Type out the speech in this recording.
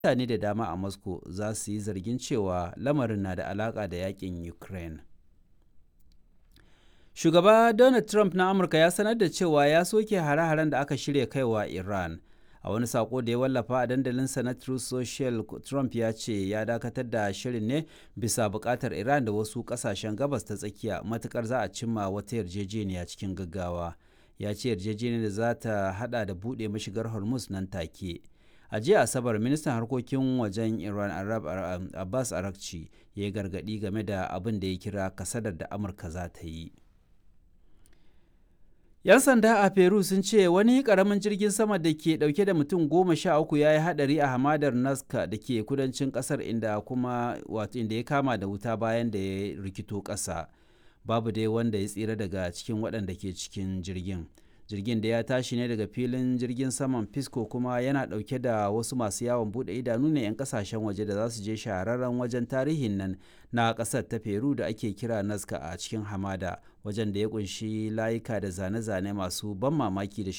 mutane da dama a moscow za su yi zargin cewa lamarin na da alaka da yakin ukraine shugaba donald trump na amurka ya sanar da cewa ya soke hare-haren da aka shirya kaiwa iran a wani sako da ya wallafa a dandalinsa na Truth Social Trump ya ce ya dakatar da shirin ne bisa bukatar Iran da wasu kasashen gabas ta tsakiya matukar za a cimma wata yarjejeniya cikin gaggawa ya ce yarjejeniyar za ta hada da buɗe mashigar Hormuz nan take a jiya asabar ministan harkokin wajen Iran Arab Abbas Arakci ya yi gargadi game da abin da ya kira kasadar da Amurka za ta yi 'Yan sanda a Peru sun ce wani karamin jirgin sama da ke dauke da mutum goma sha uku ya yi hadari a hamadar Nazca da ke kudancin kasar inda kuma wato inda ya kama da wuta bayan da ya rikito ƙasa. Babu dai wanda ya tsira daga cikin waɗanda ke cikin jirgin. Jirgin da ya tashi ne daga filin jirgin saman Pisco kuma yana ɗauke da wasu masu yawon buɗe idanu ne 'yan ƙasashen waje da za su je shahararren wajen tarihin nan na ƙasar ta Peru da ake kira Nazca a cikin hamada. wajen da ya kunshi layuka da zane-zane masu ban mamaki da